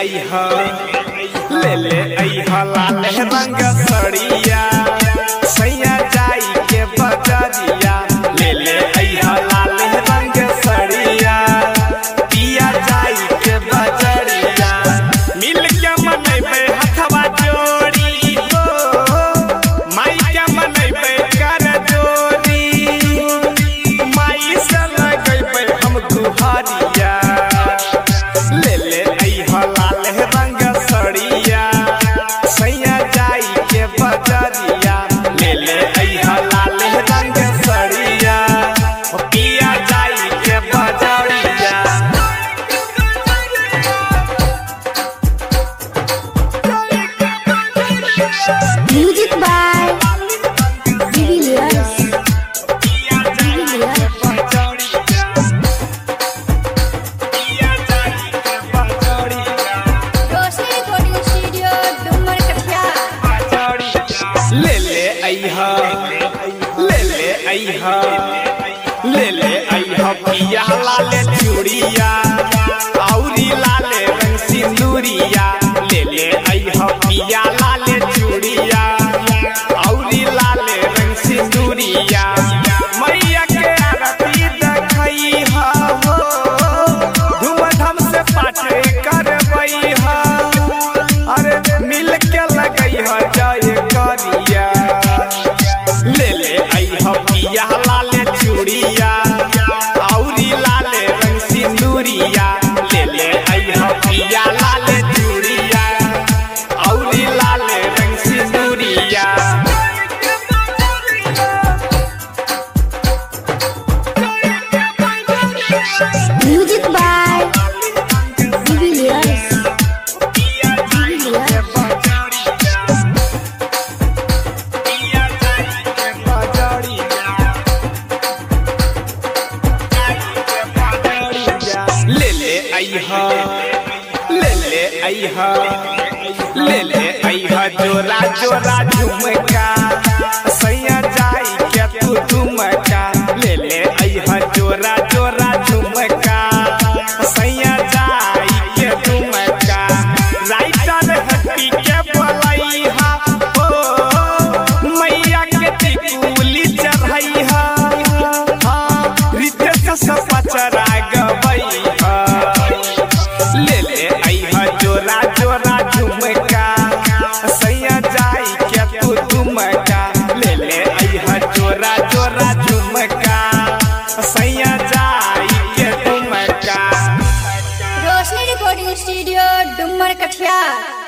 अइहा ले ले अइहा लाल रंग सड़िया सैया जाई के बजरिया ले ले अइहा लाल रंग सड़िया पिया जाई के बजरिया मिल के मनैबे हथवा जोड़ी हो माई के मनैबे कर जोड़ी माई से लगैबे हम गुहारिया ले ले अइहा लाल रंग सड़िया सैया जाई के बजरिया ले ले अइहा लाल रंग सड़िया ओ पिया जाई के बजरिया Music by Vivi Leones. Vivi Leones. Roshni recording studio डुमर कटिया ले ले अइहा ले ले अइहा ले ले अइहा पिया लाले चूड़िया औरी लाले रंग सिंदूरिया ले ले अइहा पिया लाले चूड़िया औरी लाले रंग सिंदूरिया मैया के आरती देखइहा हो धूमधाम से पाटे करबइहा अरे मिल के लगइहा जय करिया ले ले अइहा पिया लाले चूड़िया औरी लाले रंग सिंदूरिया ले ले अइहा पिया लाले चूड़िया औरी लाले रंग Sinduriya Music by Vivi Leones. Vivi Leones. ले ले अइहा ले ले अइहा ले ले अइहा जोरा जोरा झुमका सैया जाई के तू झुमका ले ले अइहा जोरा जोरा झुमका सैया जाई के झुमका राइटर हट्टी के बोलैहा ओ मैया के टिकुली चढ़ैहा हाँ रितेश से पचरा गबैहा ले ले अइहा जोरा जोरा झुमका सैया जाई के तू झुमका ले ले अइहा जोरा जोरा झुमका सैया जाई के झुमका रोशनी रिकॉर्डिंग स्टूडियो डुमर कटिया